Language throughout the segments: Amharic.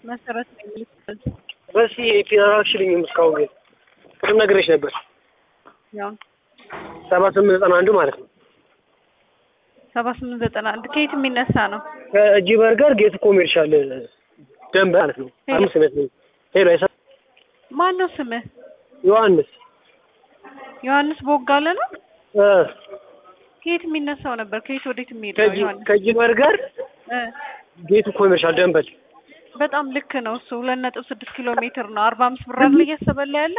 መሰረት ነው የሚልበት በሲ ፒራክሽልኝም እስካሁን ግን ቅድም ነግሬሽ ነበር። ያው ሰባ ስምንት ዘጠና አንዱ ማለት ነው። ሰባ ስምንት ዘጠና አንድ ከየት የሚነሳ ነው? ከእጅ በርገር ጌት ኮሜርሻል ደንብ ማለት ነው። አምስት ሜት ነው። ሄሎ አይሰ ማን ነው ስምህ? ዮሐንስ ዮሐንስ ቦጋለ ነው። እ ከየት የሚነሳው ነበር? ከየት ወዴት የሚሄድ ነው? ከእጅ ዮሐንስ ከእጅ በርገር እ ጌቱ ኮሜርሻል ደንበል በጣም ልክ ነው። እሱ ሁለት ነጥብ ስድስት ኪሎ ሜትር ነው። አርባ አምስት ብር አይደል እያሰበላ ያለ?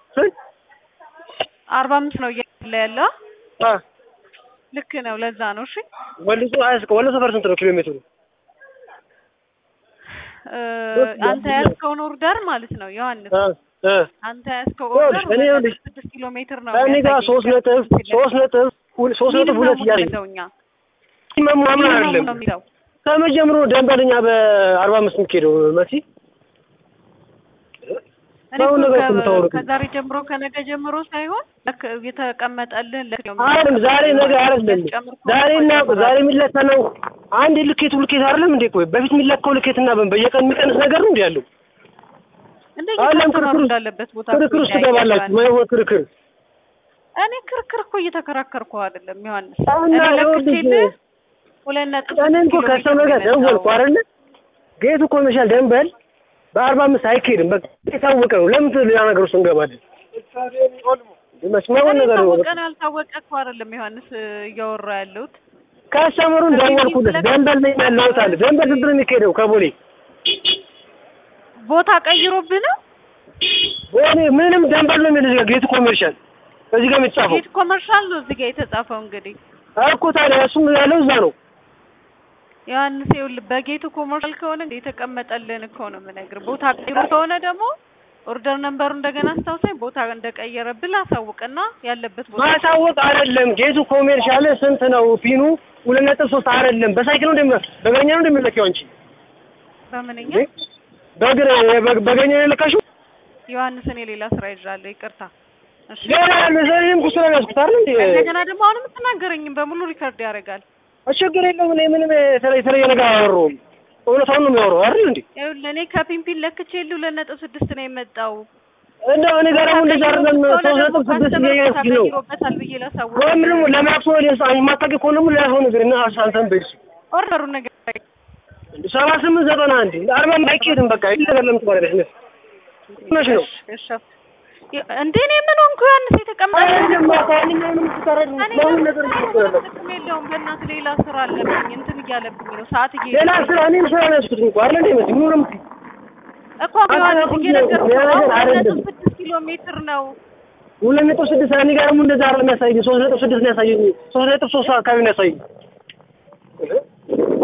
አርባ አምስት ነው እያለ ያለ። አ ልክ ነው። ለዛ ነው። እሺ ወልሶ አያስቀ ወልሶ ፐርሰንት ነው ኪሎ ሜትሩ እ አንተ ያዝከውን ኦርደር ማለት ነው ዮሐንስ እ እ አንተ ያዝከው ይኸውልሽ፣ ኦርደር እኔ ሁለት ይኸውልሽ፣ ነጥብ ስድስት ኪሎ ሜትር ነው እኔ ጋር የሚያሳየኝ። ሶስት ነጥብ ሶስት ነጥብ ሁል- ሶስት ነጥብ ሁለት እያለኝ ነው እኛ መሟመን ሚኒመሙ አይደለም ነው የሚለው ከመጀመሩ ደንበልኛ በአርባ አምስት የምትሄደው መሲ እኔ በአሁኑ እኮ ነገር ከ- የምታወሩት ከዛሬ ጀምሮ ከነገ ጀምሮ ሳይሆን ለክ የተቀመጠልህ ለክ ነው አይደለም ዛሬ ነገ አይደለም የሚያስጨምር ከሆነ ዛሬ እና ይጨምራል። ዛሬ የሚለከነው አንድ ልኬቱ ልኬት አይደለም እንዴ ቆይ በፊት የሚለካው ልኬትና በየቀን የሚቀንስ ነገር ነው እንዴ ያለው እንደ አይደለም እየተማሩ ክርክር ውስጥ- እንዳለበት ቦታ ክርክር ውስጥ ይለያያል። ትገባላችሁ ማይሆን ክርክር እኔ ክርክር እኮ እየተከራከርኩ አይደለም ዮሐንስ አሁን እኔ ይኸውልሽ ለክቼልህ ሁለት ነጥብ እኔ ስድስት እኮ ኪሎ ከሰው ሜትር ጋር ነው ደወልኩ የመጣው። አይደለ ጌቱ ኮሜርሻል ደንበል በአርባ አምስት አይካሄድም በቃ የታወቀ ነው ለምን ሌላ ነገር ውስጥ እንገባለን መስማውን እኔ ነገር ነው ታወቀ ነው ያልታወቀ እኮ አይደለም ዮሐንስ እያወራ ያለሁት ከሰመሩን ደወልኩለት ደንበል ነኝ ያለሁት አለ ደንበል ስንት ነው የሚካሄደው ከቦሌ ቦታ ቀይሮብህ ነው ቦሌ ምንም ደንበል ነው የሚል ጌቱ ኮሜርሻል እዚህ ጋር የሚጻፈው ጌት ኮመርሻል ነው እዚህ ጋር የተጻፈው እንግዲህ እኮ ታዲያ እሱም ያለው እዛ ነው ዮሐንስ ይኸውልህ በጌቱ ኮመርሻል ከሆነ የተቀመጠልን እኮ ነው የምነግርህ። ቦታ ቀይሮ ከሆነ ደግሞ ኦርደር ነምበሩ እንደገና አስታውሳኝ ቦታ እንደቀየረብህ ላሳውቅና ያለበት ቦታ ማሳወቅ አይደለም ጌቱ ኮሜርሻል ስንት ነው ፒኑ ሁለት ነጥብ ሶስት አይደለም በሳይክል ነው እንደሚ በእግረኛ ነው እንደሚለካው አንቺ በምንኛ በእግር በ- በእግረኛ ነው የለካሽው ዮሐንስ እኔ ሌላ ስራ ይዣለሁ ይቅርታ። እሺ ሌላ ለዘሬም ኩስራ ያስኩት አይደል እንዴ እንደገና ደግሞ አሁን የምትናገረኝም በሙሉ ሪከርድ ያደርጋል። ችግር የለውም እኔ ምንም የተለየ የተለየ ነገር አላወራሁም እውነታውን ነው የሚያወራው አይደል እንዴ ይኸውልህ እኔ ከፒምፒን ለክቼልህ ሁለት ነጥብ ስድስት ነው የመጣው። እንደው እኔ ጋር ደግሞ እንደዛ አይደለም ሶስት ነጥብ ስድስት እያያዝኩኝ ነው ተቀይሮበታል ብዬ ላሳውቅ ወይም ደግሞ ለማክሶ የማታውቂ ከሆነ ደግሞ ሌላ ሰው ነገር እና አንተን በይስ ኦርደሩን ነገር ሰባ ስምንት ዘጠና አንድ አርባ አይኬድም በቃ ይህ ነገር ለምን ትባላለች ነሽ ነው እሺ እንዴ እኔ ምን ሆንኩ ዮሐንስ የተቀመጠ አይደለም ማንኛውንም ትሰረድ እኔ ለምን ነገር ይችላል ጥቅም የለውም። በእናትህ ሌላ ስራ አለብኝ እንትን እያለብኝ ነው ሰዓት እየ ሌላ ስራ እኔም ስራ ነው ያዝኩት እንኳን አይደል እንዴ መሲ ምንም እኮ ዮሐንስ እየነገርኩህ ነው። አሁን ሁለት ነጥብ አይደለም። ስድስት ኪሎ ሜትር ነው። ሁለት ነጥብ ስድስት እኔ ጋር ደግሞ እንደዛ አይደለም ያሳየኝ ሶስት ነጥብ ስድስት ነው ያሳየኝ ሶስት ነጥብ ሶስት አካባቢ ነው ያሳየኝ